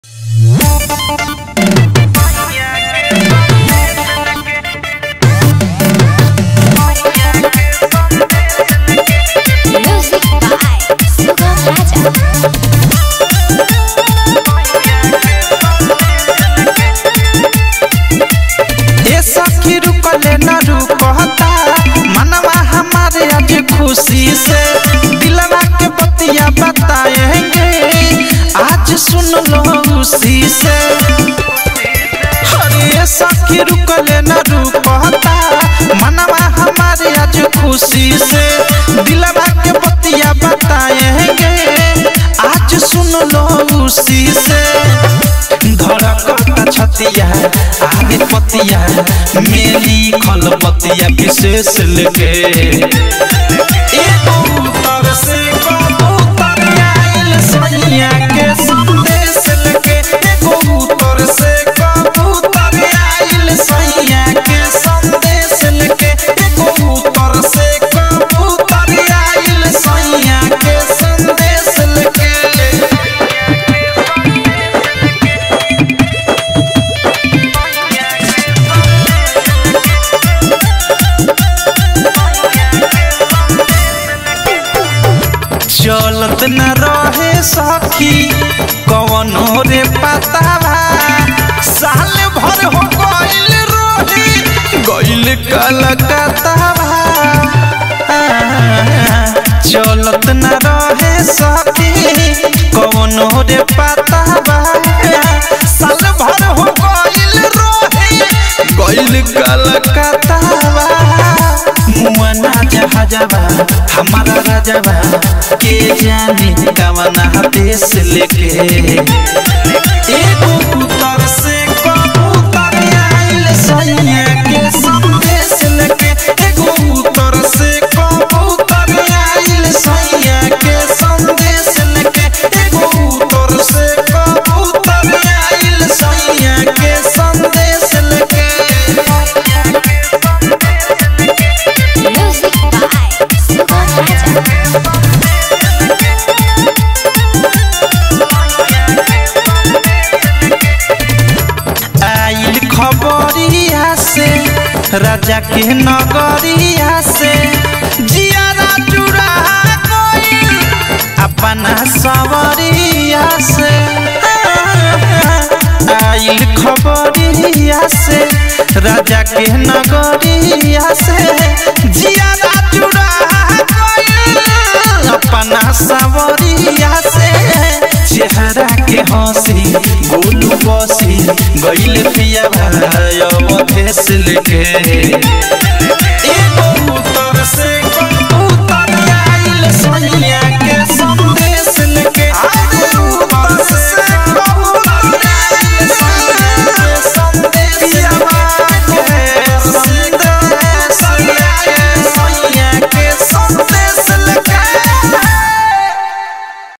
Music by Sugam Raja. ए सखी रुकले न रुकता मनवा हमारे आज खुशी से दिलवा के बतिया बताएंगे आज सुन लो उसी से अरे सखी रुकले न रुकता मनवा हमारे आज खुशी से दिलवा के बतिया बताएंगे आज सुन लो उसी से धड़कता छतिया आगे पतिया मेरी खल पतिया विशेष लेके एगो उतर से कबूतर आइल सैया के संदेश लेके एगो उतर से कबूतर आइल सैया के संदेश लेके एगो उतर से कबूतर आइल सैया के संदेश लेके चलत न रहे सखी कवनो रे पतावा साल भर हो गइल रोही गइल कलकत्तावा चलत न रहे सखी कवनो रे पतावा साल भर हो गइल रोही गइल कलकत्तावा मुआना जहाजवा हमारा राजवा के जाने कवना देश लेके एगो उतर से कबूतर आइल सैया के संदेश लेके एगो उतर से कबूतर आइल सैया के संदेश लेके एगो उतर से कबूतर आइल सैया के संदेश लेके Music by Sugam Raja. आइल खबरिया से राजा के नगरिया से जियारा जुड़ा गइल अपना सवरिया से आइल खबरिया से राजा के नगरिया से जियारा जुड़ा गइल अपना सवरिया से चेहरा के हंसी गोलू बसी गइल पिया भाई अवधेश लेके